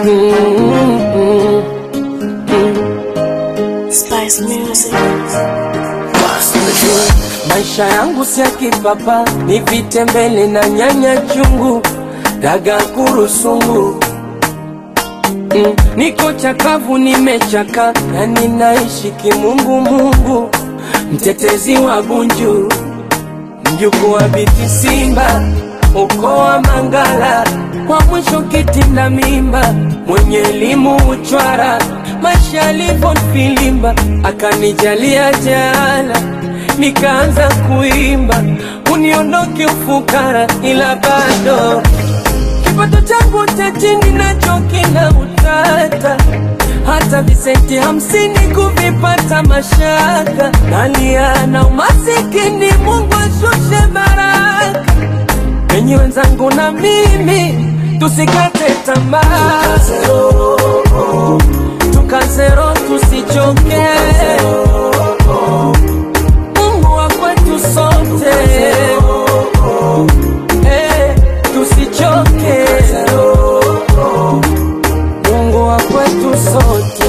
Mm-mm. Spice Music. Maisha yangu si ya kipapa, ni vitembele na nyanya chungu, daga kurusungu. Mm, niko chakavu, nimechaka na ninaishi kimungu mungu, mtetezi wa Bunju, mjukuu wa Biti Simba, ukoo wa Mangala, wa mwisho kitinda mimba, mwenye elimu uchwara, maisha yalivyonifilimba, akanijalia jala nikaanza kuimba, uniondoke ufukara, ila bado kipato changu cha chini nacho kina utata, hata visenti hamsini kuvipata mashaka, nalia na umasikini, Mungu ashushe baraka enyi wenzangu na mimi tusikate tamaa, tukazero tusichoke, Mungu wa kwetu sote, Eh, tusichoke, Mungu wa kwetu sote.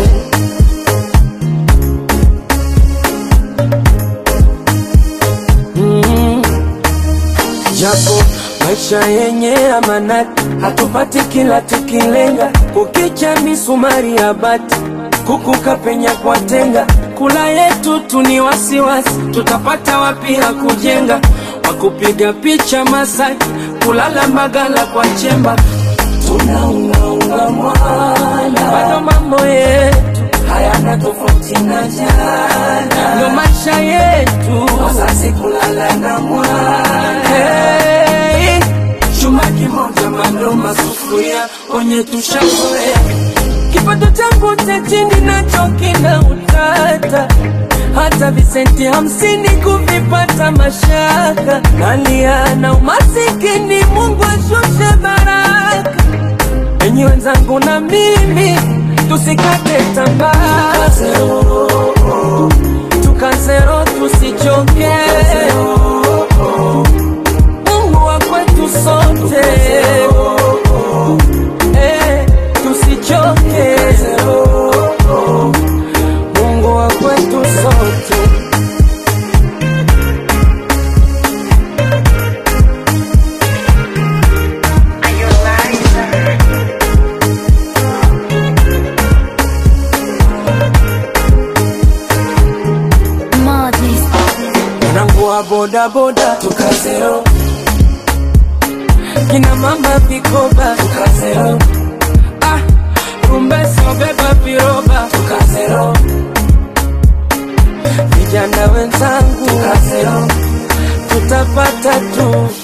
Mm. Japo maisha yenye amanati, hatupati kila tukilenga, kukicha misumari ya bati, kukuka penya kwa tenga, kula yetu tu ni wasiwasi, tutapata wapi ya kujenga, wakupiga picha Masaki, kulala Mbagala kwa chemba, tunaungaunga mwana, bado mambo yetu hayana tofauti na jana, ndo maisha yetu, wazazi kulala na mwana hey, chuma kimoja mando masufuria onye tushazoea, kipato changu cha chini nacho kina utata, hata visenti hamsini kuvipata mashaka, nalia na umasikini, Mungu ashushe baraka enyi wenzangu na mimi tusikate tamaa, tukazero tusichoke, Mungu wa kwetu sote, Eh, tusichoke, Mungu wa kwetu sote. Madness. Mwanangu wa boda boda tukazero, kina mama vikoba tukazero, ah, rumbesa beba viroba tukazero, vijana wenzangu tukazero, tutapata tu